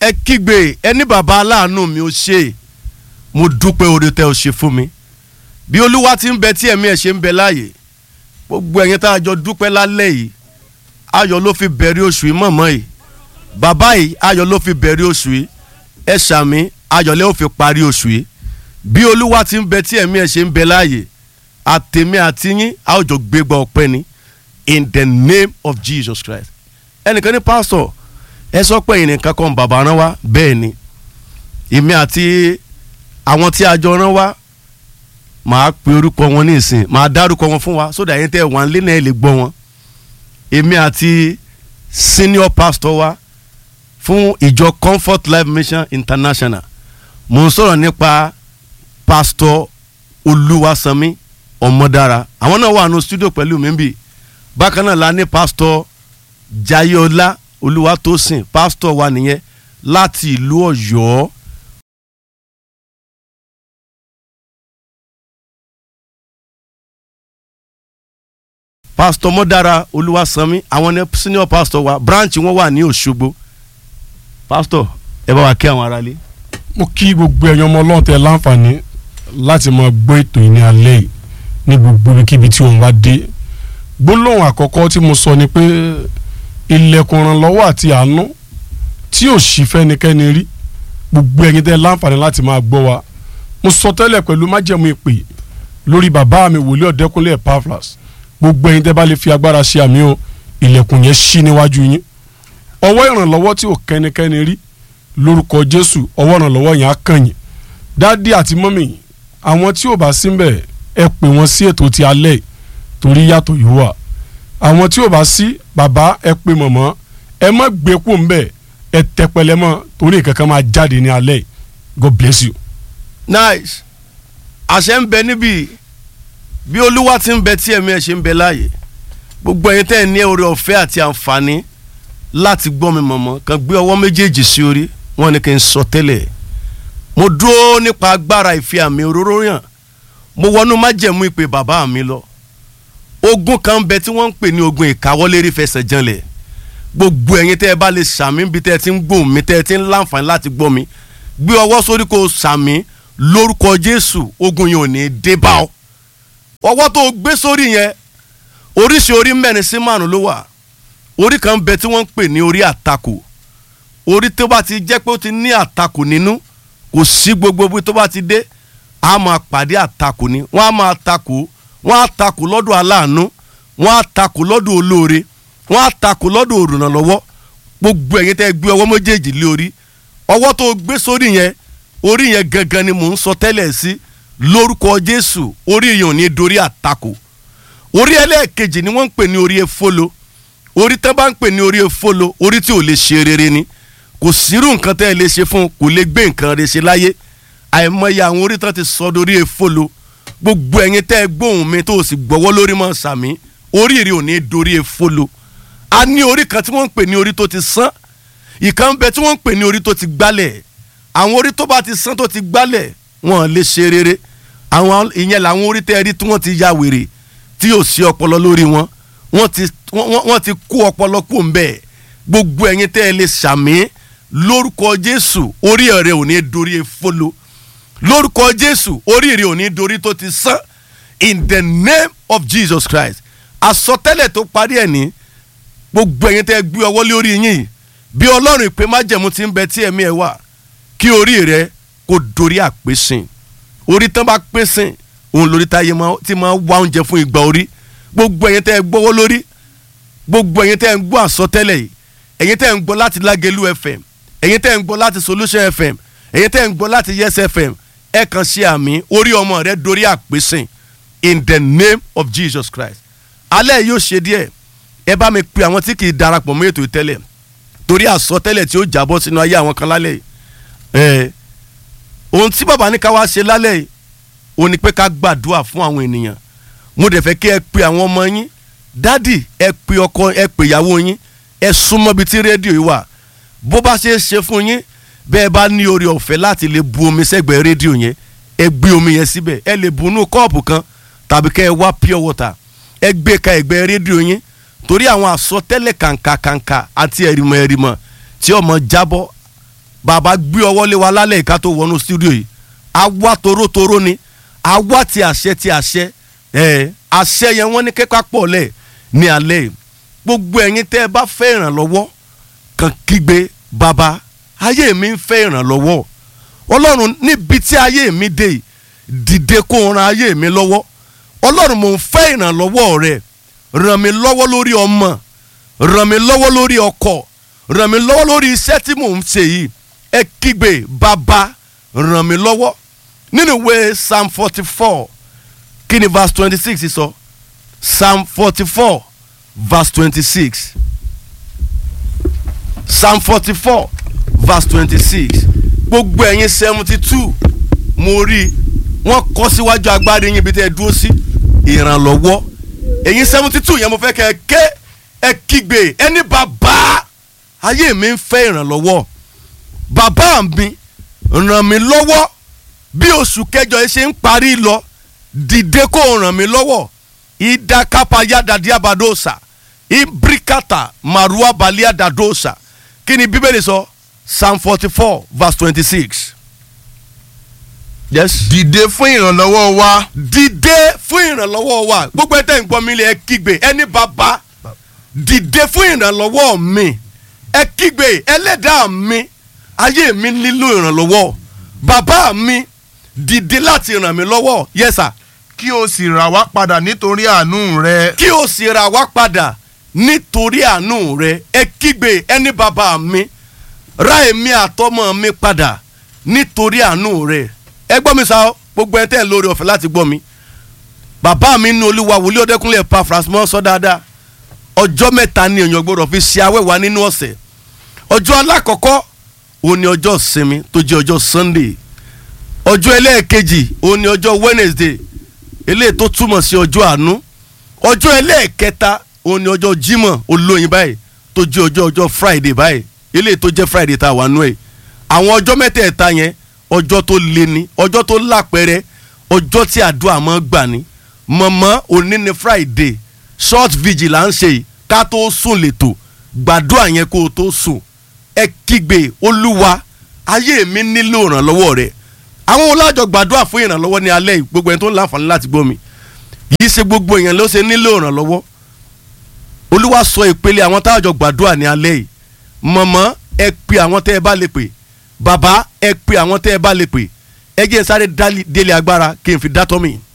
ẹ kígbe ẹ ní bàbá aláàánú mi ó ṣe mo dúpẹ́ oore tẹ́ ọ ṣe fún mi bí olúwa ti ń bẹ tí ẹ̀mí ẹ̀ ṣe ń bẹ láàyè gbogbo ẹ̀yin tá a jọ dúpẹ́ lálẹ́ yìí ayọ̀ ló fi bẹ̀rẹ̀ oṣù yìí mọ̀mọ́ yìí bàbá yìí ayọ̀ ló fi bẹ̀rẹ̀ oṣù yìí ẹ ṣàmì ayọ̀ lẹ́ ò fi parí oṣù yìí bí olúwa ti ń bẹ tí ẹ̀mí ẹ̀ ṣe ń bẹ láàyè àtèmi àti yín a ó jọ gbégbá ọpẹ́ ni in the name of Jesus Christ ẹnìkan ní pásítọ̀ ẹ sọ pé ẹ̀yin nìkan kan bàbá rán wá bẹ́ẹ̀ ni èmi àti àwọn tí a jọ rán wá màá pe orúkọ wọn ní ìsìn màá dárúkọ wọn fún wa sódà yẹn tẹ wọn lé náà lè gbọ́ wọn èmi àti senior pastor wa fún ìjọ Comfort Life Mission International mo ń sọ̀rọ̀ nípa pastor Olúwasanmi Ọmọdára àwọn náà wà nù studio pẹ̀lú mi bì bákan náà la ní pastor Jayọlá Olúwatósìn pastor wa nìyẹn láti ìlú Ọ̀yọ́. pastor mọ́dára olúwasanmi àwọn ní senior pastor wa branch wọn wà ní òṣogbo pastor ẹ bá wa kí àwọn aráalé. mo kí gbogbo ẹ̀yàn ọmọ ọlọ́run tẹ láǹfààní láti máa gbọ́ ètò yìí ní alẹ́ yìí ní gbogbo ibikíbi tí òun bá dé gbólóhùn àkọ́kọ́ tí mo sọ ni pé ilẹ̀kùn ìrànlọ́wọ́ àti àánú tí ò sí fẹ́nikẹ́ni rí gbogbo ẹ̀yin tẹ láǹfààní láti máa gbọ́ wa mo sọ tẹ́lẹ̀ pẹ̀lú májẹ̀mú ìpè lórí bàbá mi wòlíì ọ̀dẹ́kúnlé Epaphras gbogbo ẹ̀yin tẹ́ bá lè fi agbára ṣe àmì o ilẹ̀kùn yẹn ṣí níwájú yín ọwọ́ ìrànlọ́wọ́ tí ò kẹ́nikẹ́ni rí lórúkọ Jésù ọwọ́ ìrànlọ́wọ́ yẹn á kàn yín dádì àti mọ́mì àwọn tí ò bá sí mbẹ̀ ẹ pè wọ́n sí ètò ti alẹ́ torí yàtọ̀ yóò wà àwọn tí ò bá sí bàbá ẹ pè mọ̀mọ́ ẹ má gbé kú mbẹ̀ ẹ tẹpẹlẹ mọ́ torí kankan máa jáde ní alẹ́ God bless you. nice àṣẹ ń bẹ níbí bí olúwa ti ń bẹ tí ẹ̀mí ẹ̀ ṣe ń bẹ láàyè gbogbo ẹ̀yin tẹ́ ẹ̀ ní oore ọ̀fẹ́ àti àǹfààní láti gbọ́ mi mọ̀mọ́ kan gbé ọwọ́ méjèèjì sí orí wọn ni kí n sọ tẹ́lẹ̀ mo dúró nípa agbára ìfi àmì òróró yàn mo wọnú májẹ̀mú ìpè bàbá mi lọ ogun kan bẹ tí wọ́n ń pè ní ogun ìkáwọ́lérí fẹsẹ̀ janlẹ̀ gbogbo ẹ̀yin tẹ́ ẹ bá lè sàmì bí tẹ́ ẹ ti ń gbóhùn mi tẹ́ ẹ ti ń láǹfààní láti gbọ́ mi gbé ọwọ́ sórí kó sàmì lórúkọ Jésù ogun yẹn ò ní dé bá ọ ọwọ́ tó gbé sórí yẹn oríṣi orí mẹ́rin sí márùn ló wà orí kan bẹ tí wọ́n ń pè ní orí àtakò orí tó bá ti jẹ́ pé ó ti ní àtakò nínú kò sí gbogbo bí tó bá ti dé a máa pàdé àtakò ni wọ́n á máa takò wọ́n á takò lọ́dọ̀ aláàánú wọ́n á takò lọ́dọ̀ olóore wọ́n á takò lọ́dọ̀ olùrànlọ́wọ́ gbogbo ẹ̀yin tẹ́ gbé ọwọ́ méjèèjì lé orí ọwọ́ tó gbé sórí yẹn orí yẹn gangan ni mò ń sọ tẹ́lẹ̀ sí si lórúkọ jésù orí èèyàn ní dorí àtakò orí ẹlẹ́ẹ̀kejì ni wọ́n ń pè ní orí efolo orí tẹ́ bá ń pè ní orí efolo orí tí ò lè ṣe rere ni kò sírú nǹkan tẹ́ ẹ lè ṣe fún kò lè gbé nǹkan rẹ̀ ṣe láyé àìmọye àwọn orí tán ti sọ dorí efolo gbogbo ẹ̀yin tẹ́ ẹ gbóhùn mi tó o sì gbọ́wọ́ lórí mọ́ sàmí orí rẹ̀ ò ní dorí efolo a ní orí kan tí wọ́n ń pè ní orí tó ti sán ìkan bẹ tí wọ́n ń pè ní orí tó ti gbálẹ̀ àwọn orí tó bá ti sán tó ti gbálẹ̀ wọn lè ṣe rere àwọn ìyẹn làwọn orí tẹ́ ẹ rí tí wọ́n ti ya wèrè tí yóò sí ọpọlọ lórí wọn wọ́n ti wọ́n ti kó ọpọlọ kó ń bẹ́ẹ̀ gbogbo ẹ̀yin tẹ́ ẹ lè ṣàmì lórúkọ Jésù orí rẹ ò ní dorí efolo lórúkọ Jésù orí rẹ ò ní dorí tó ti sán in the name of Jesus Christ àsọtẹ́lẹ̀ tó parí ẹ̀ ní gbogbo ẹ̀yin tẹ́ ẹ gbé ọwọ́ lórí yín bí Ọlọ́run ìpè májẹ̀mú ti ń bẹ tí ẹ̀mí ẹ wà kí orí rẹ kó dorí àpèsìn orí tán bá pèsìn òun lórí táyé tí máa wá oúnjẹ fún ìgbà orí gbogbo ẹ̀yin tẹ́ ẹ gbọ́wọ́ lórí gbogbo ẹ̀yin tẹ́ ẹ ń gbọ́ àsọtẹ́lẹ̀ yìí ẹ̀yin tẹ́ ẹ ń gbọ́ láti Lágẹ̀lú FM ẹ̀yin tẹ́ ẹ ń gbọ́ láti Solution FM ẹ̀yin tẹ́ ẹ ń gbọ́ láti Yes FM ẹ kàn ṣe àmì orí ọmọ rẹ dorí àpèsìn in the name of Jesus Christ alẹ́ yóò ṣe díẹ̀ ẹ bá mi pe àwọn tí kì í darapọ̀ mọ́ ètò ìtẹ́lẹ̀ torí àsọtẹ́lẹ̀ tí ó jábọ́ sínú ayé àwọn kan lálẹ́ yìí ẹ̀ ohun tí bàbá ní ká wá ṣe lálẹ́ yìí ó ní pé ká gbàdúrà fún àwọn ènìyàn mo dẹ̀ fẹ́ kí ẹ pe àwọn ọmọ yín dádì ẹ pe ọkọ ẹ pe ìyàwó yín ẹ súnmọ́ ibi tí rédíò yìí wà bó bá ṣe é ṣe fún yín bẹ́ẹ̀ bá ní oore ọ̀fẹ́ láti lè bu omi sẹ́gbẹ̀ẹ́ rédíò yẹn ẹ gbé omi yẹn síbẹ̀ ẹ lè bu inú kọ́ọ̀pù kan tàbí kẹ́ ẹ wá pure water ẹ gbé ka ẹ̀gbẹ́ rédíò yín torí àwọn àsọtẹ́lẹ̀ kàǹkàkàǹkà àti ẹ̀rìmọ̀ ẹ̀rìmọ̀ tí ọmọ jábọ́ bàbá gbé ọwọ́ lé wa lálẹ́ ìka tó wọnú studio yìí àwa torótoró ni àwa ti àṣẹ ti àṣẹ ẹ̀ àṣẹ yẹn wọ́n ní kẹ́kọ̀ọ́ pọ̀ lẹ̀ ní alẹ́ yìí gbogbo ẹ̀yin tẹ́ ẹ bá fẹ́ ìrànlọ́wọ́ kàn kígbe bàbá ayé mi ń fẹ́ ìrànlọ́wọ́ ọlọ́run níbi tí ayé mi dé yìí dìde kó o ran ayé mi lọ́wọ́ ọlọ́run mò ń fẹ́ ìrànlọ́wọ́ rẹ ràn mí lọ́wọ́ lórí ọmọ ràn mí lọ́wọ́ lórí ọkọ ràn mí lọ́wọ́ lórí iṣẹ́ tí mò ń ṣe yìí ẹ kígbe bàbá ràn mí lọ́wọ́ nínú ìwé psalm forty four kí ni verse twenty six sọ psalm forty four verse twenty six psalm forty four verse twenty six gbogbo ẹ̀yin seventy two mo rí i wọ́n kọ́ síwájú agbárí yín ibi tẹ́ ẹ dúró sí ìrànlọ́wọ́ ẹ̀yin seventy two yẹn mo fẹ́ kẹ́ ẹ ké ẹ kígbe ẹni bàbá ayé mi ń fẹ́ ìrànlọ́wọ́ bàbá mi ràn mí lọ́wọ́ bí oṣù kẹjọ yìí ṣe ń parí lọ dìde kó o ràn mí lọ́wọ́ ìdákápá yádàdí àbádọ́sà ìbíríkàtà màrúwá balẹ̀ àdàdọ́sà kí ni bíbélì sọ psalm forty four verse twenty six. yes. dìde fún ìrànlọ́wọ́ wa dìde fún ìrànlọ́wọ́ wa gbogbo ẹ̀tẹ̀ ń gbọ́ mi lé ẹ kígbe ẹni bàbá dìde fún ìrànlọ́wọ́ mi ẹ kígbe ẹlẹ́dàá mi ayé mi nílò ìrànlọ́wọ́ bàbá mi dìde láti ràn mí lọ́wọ́ yes sir kí o sì rà wá padà nítorí àánú rẹ kí o sì ra wá padà nítorí àánú rẹ ẹ kígbe ẹni bàbá mi ra èmi àtọmọ mi padà nítorí àánú rẹ ẹ gbọ́ mi sá o gbogbo ẹ tẹ́ ẹ lórí ọ̀fẹ́ láti gbọ́ mi bàbá mi nínú olúwa wòlíì ọdẹkùnlé pa frasmọ́ sọ dáadáa ọjọ́ mẹ́ta ni èèyàn gbọ́dọ̀ fi ṣe awẹ́wà nínú ọ̀sẹ̀ ọjọ́ alákọ̀ọ́kọ́ òun ni ọjọ́ ìsinmi tó jẹ́ ọjọ́ sunday ọjọ́ ẹlẹ́ẹ̀kejì òun ni ọjọ́ wednesday eléyìí tó túmọ̀ sí ọjọ́ àánú ọjọ́ ẹlẹ́ẹ̀kẹta òun ni ọjọ́ jímọ̀ olóyin báyìí tó jẹ́ ọjọ́ ọjọ́ friday báyìí eléyìí tó jẹ́ friday tá a wà nú ẹ̀ àwọn ọjọ́ mẹ́tẹ̀ẹ̀ta yẹn ọjọ́ tó le ni ọjọ́ tó lápẹẹrẹ ọjọ́ tí àdúrà máa gbà ní mọ̀mọ́ òní ni friday short vigil là ń ṣe yìí ká tó sùn lẹ́tọ̀ gbàdúrà yẹn kó o tó sùn ẹ kígbe olúwa ayé mi nílò ìrànlọ́wọ́ rẹ̀ àwọn olájọ gbàdúrà fún ìrànlọ́wọ́ ní alẹ́ yìí gbogbo ẹni tó ń láǹfààní láti gbọ́ mi yìí ṣe gbogbo èèyàn ló ṣe nílò ìrànlọ́wọ́ olúwa sọ ìpele àwọn táàjọ gbàdúrà ní alẹ́ yìí mọ̀mọ́ ẹ pe àwọn tẹ́ ẹ bá lè pè bàbá ẹ pe àwọn tẹ́ ẹ bá lè pè ẹ jẹ́ sáré délé agbára kí n fi dátọ́ mi